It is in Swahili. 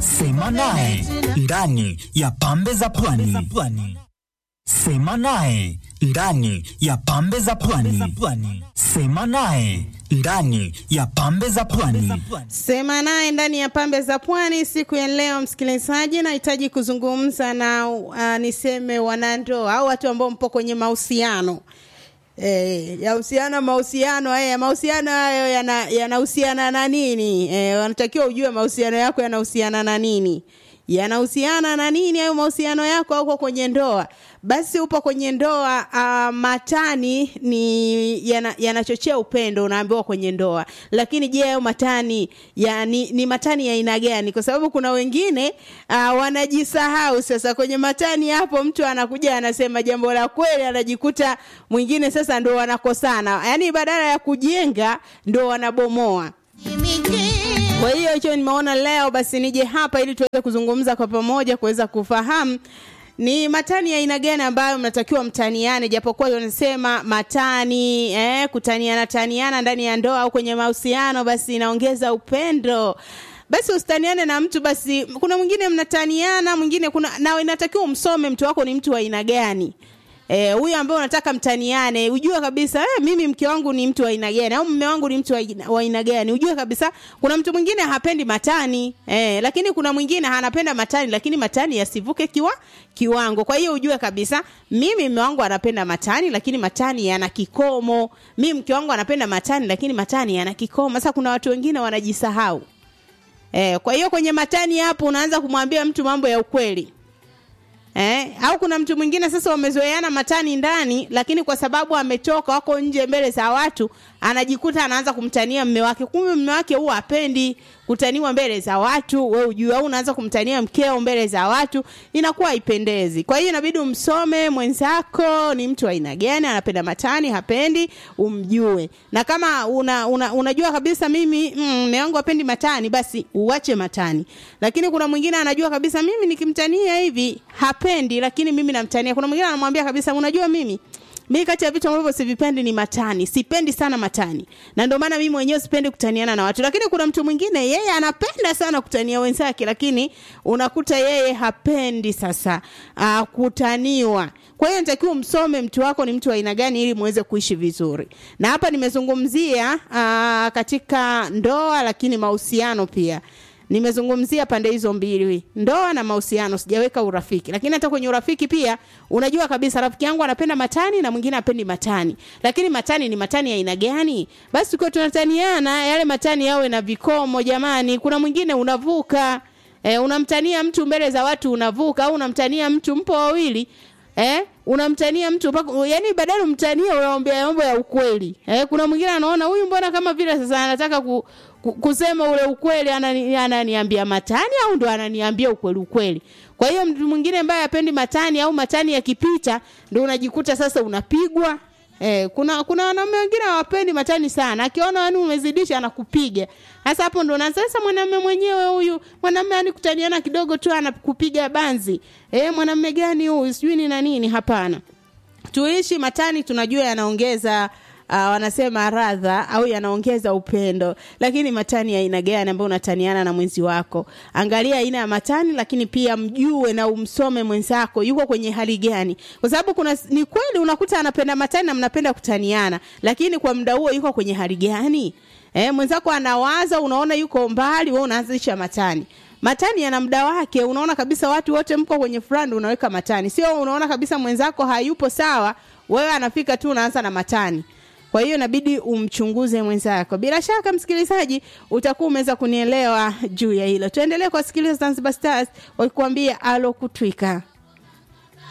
Sema naye ndani ya pambe za pwani. Sema naye ndani ya pambe za pwani. Sema naye ndani ya pambe za pwani. Sema naye ndani ya pambe za pwani. Siku ya leo, msikilizaji, nahitaji kuzungumza na uh, niseme wanandoa au watu ambao mpo kwenye mahusiano Eh, yahusiana mahusiano haya mahusiano hayo yanahusiana yana na nini? Eh, wanatakiwa ujue mahusiano yako yanahusiana na nini yanahusiana na nini hayo mahusiano yako au uko kwenye ndoa basi upo kwenye ndoa uh, matani ni yanachochea yana upendo unaambiwa kwenye ndoa lakini je hayo matani ya, ni, ni matani ya aina gani kwa sababu kuna wengine uh, wanajisahau sasa kwenye matani hapo mtu anakuja anasema jambo la kweli anajikuta mwingine sasa ndo wanakosana yaani badala ya kujenga ndo wanabomoa kwa hiyo hicho nimeona leo basi nije hapa ili tuweze kuzungumza kwa pamoja kuweza kufahamu ni matani ya aina gani ambayo mnatakiwa mtaniane japokuwa wanasema matani eh, kutaniana taniana ndani ya ndoa au kwenye mahusiano basi inaongeza upendo basi usitaniane na mtu basi kuna mwingine mnataniana mwingine kuna na inatakiwa umsome mtu wako ni mtu wa aina gani huyu e, ambaye unataka mtaniane ujue kabisa eh, mimi mke wangu ni mtu wa aina gani au mume wangu ni mtu wa aina gani ujue kabisa kuna mtu mwingine hapendi matani eh, lakini kuna mwingine anapenda matani lakini matani yasivuke kiwa kiwango kwa hiyo ujue kabisa mimi mume wangu anapenda matani lakini matani yana kikomo mimi mke wangu anapenda matani lakini matani yana kikomo sasa kuna watu wengine wanajisahau eh, kwa hiyo kwenye matani hapo unaanza kumwambia mtu mambo ya ukweli Eh, au kuna mtu mwingine sasa wamezoeana matani ndani lakini kwa sababu ametoka wako nje mbele za watu anajikuta anaanza kumtania mme wake kumbe mme wake huwa apendi kutaniwa mbele za watu we ujue au unaanza kumtania mkeo mbele za watu inakuwa haipendezi kwa hiyo inabidi umsome mwenzako ni mtu aina gani anapenda matani hapendi umjue na kama una, una, unajua kabisa mimi mme wangu hapendi matani basi uache matani lakini kuna mwingine anajua kabisa mimi nikimtania hivi hapendi lakini mimi namtania kuna mwingine anamwambia kabisa unajua mimi mi kati ya vitu ambavyo sivipendi ni matani sipendi sana matani na ndio maana mimi mwenyewe sipendi kutaniana na watu lakini kuna mtu mwingine yeye anapenda sana kutania wenzake lakini unakuta yeye hapendi sasa uh, kutaniwa kwa hiyo nitakiwa msome mtu wako ni mtu wa aina gani ili muweze kuishi vizuri na hapa nimezungumzia uh, katika ndoa lakini mahusiano pia nimezungumzia pande hizo mbili ndoa na mahusiano sijaweka urafiki lakini hata kwenye urafiki pia unajua kabisa rafiki yangu anapenda matani na mwingine apendi matani lakini matani ni matani ya aina gani basi tukiwa tunataniana yale matani yawe na vikomo jamani kuna mwingine unavuka e, unamtania mtu mbele za watu unavuka au unamtania mtu mpo wawili eh unamtania mtu pako, yani badala umtania unaombea mambo ya ukweli eh kuna mwingine anaona huyu mbona kama vile sasa anataka ku, ku, kusema ule ukweli anani, ananiambia matani au ndo ananiambia ukweli ukweli kwa hiyo mtu mwingine ambaye apendi matani au matani yakipita ndo unajikuta sasa unapigwa Eh, kuna kuna wanaume wengine hawapendi matani sana. Akiona wani umezidisha anakupiga. Sasa hapo ndo na sasa mwanamume mwenyewe huyu, mwanamume anikutaniana kidogo tu anakupiga banzi. Eh, mwanamume gani huyu? Sijui ni na nini? Hapana. Tuishi matani tunajua yanaongeza uh, wanasema radha au yanaongeza upendo lakini matani ya aina gani ambayo unataniana na mwenzi wako angalia aina ya matani lakini pia mjue na umsome mwenzako yuko kwenye hali gani kwa sababu kuna ni kweli unakuta anapenda matani na mnapenda kutaniana lakini kwa muda huo yuko kwenye hali gani eh, mwenzako anawaza unaona yuko mbali wewe unaanzisha matani matani yana muda wake unaona kabisa watu wote mko kwenye front unaweka matani sio unaona kabisa mwenzako hayupo sawa wewe anafika tu unaanza na matani kwa hiyo inabidi umchunguze mwenzako bila shaka msikilizaji utakuwa umeweza kunielewa juu ya hilo tuendelee kuwasikiliza zanzibar stars wakikuambia alo kutwika